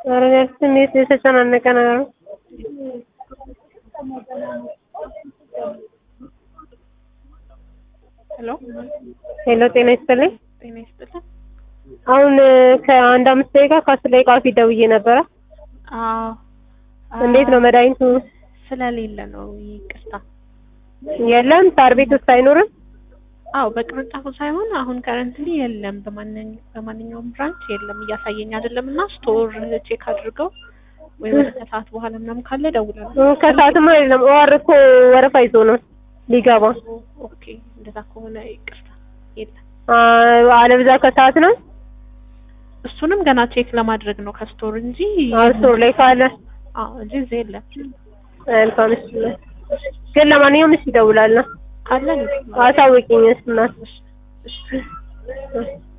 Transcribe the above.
ኧረ ስሜት የተጨናነቀ ነገር ነው። ሄሎ ሄሎ ጤና ይስጥልኝ። ጤና ይስጥልን። አሁን ከአንድ አምስት ደቂቃ ከአስር ደቂቃ በፊት ደውዬ ነበረ። አዎ እንዴት ነው መድኃኒቱ? ስለሌለ ነው ይቅርታ። የለም ሳር ቤት ውስጥ አይኖርም? አዎ በቅርንጫፉ ሳይሆን አሁን ከረንትሊ የለም፣ በማንኛ- በማንኛውም ብራንች የለም እያሳየኝ አይደለም። እና ስቶር ቼክ አድርገው ወይ ወደ ከሰዓት በኋላ ምናምን ካለ ደውላለሁ። እ፣ ከሰዓትም አይደለም ኦአር እኮ ወረፋ ይዞ ነው ሊገባ። ኦኬ እንደዛ ከሆነ ይቅርታ የለም። አ፣ አለብዛ ከሰዓት ነው እሱንም ገና ቼክ ለማድረግ ነው ከስቶር እንጂ ስቶር ላይ ካለ አዎ እንጂ እዚህ የለም። መልካም። እሺ ግን ለማንኛውም እሺ እደውላለሁ። ካለ አሳውቂኝ እሺ እናት። እሺ እሺ